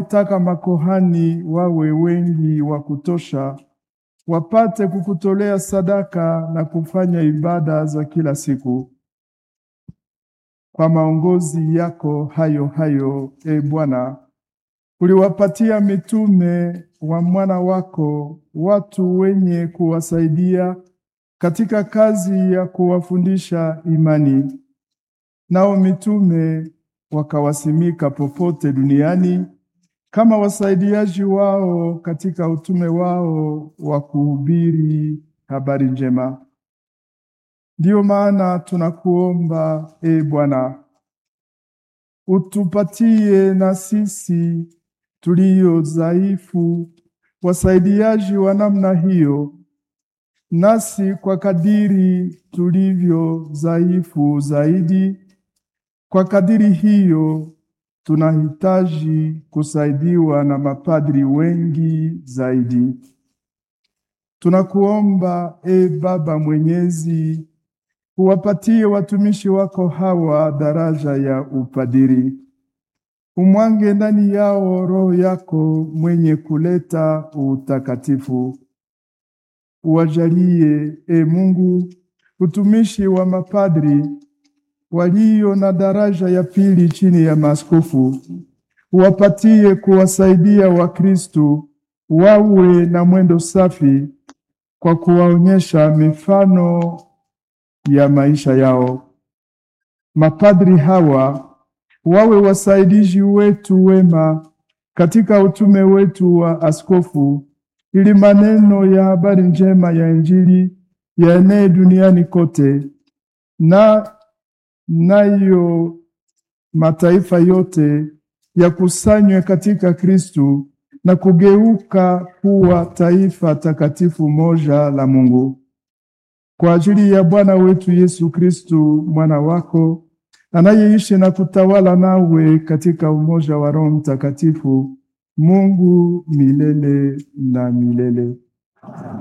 taka makohani wawe wengi wa kutosha, wapate kukutolea sadaka na kufanya ibada za kila siku. Kwa maongozi yako hayo hayo, e Bwana, uliwapatia mitume wa mwana wako watu wenye kuwasaidia katika kazi ya kuwafundisha imani. Nao mitume wakawasimika popote duniani kama wasaidiaji wao katika utume wao wa kuhubiri habari njema. Ndiyo maana tunakuomba e Bwana, utupatie na sisi tulio dhaifu wasaidiaji wa namna hiyo, nasi kwa kadiri tulivyo dhaifu zaidi, kwa kadiri hiyo tunahitaji kusaidiwa na mapadri wengi zaidi. Tunakuomba e Baba Mwenyezi, uwapatie watumishi wako hawa daraja ya upadiri. Umwange ndani yao Roho yako mwenye kuleta utakatifu. Uwajalie e Mungu utumishi wa mapadri walio na daraja ya pili chini ya maaskofu. Uwapatie kuwasaidia Wakristu wawe na mwendo safi kwa kuwaonyesha mifano ya maisha yao. Mapadri hawa wawe wasaidizi wetu wema katika utume wetu wa askofu, ili maneno ya habari njema ya Injili yaenee duniani kote, na nayo mataifa yote yakusanywe katika Kristu na kugeuka kuwa taifa takatifu moja la Mungu. Kwa ajili ya Bwana wetu Yesu Kristu mwana wako anayeishi na kutawala nawe katika umoja wa Roho Mtakatifu, Mungu milele na milele.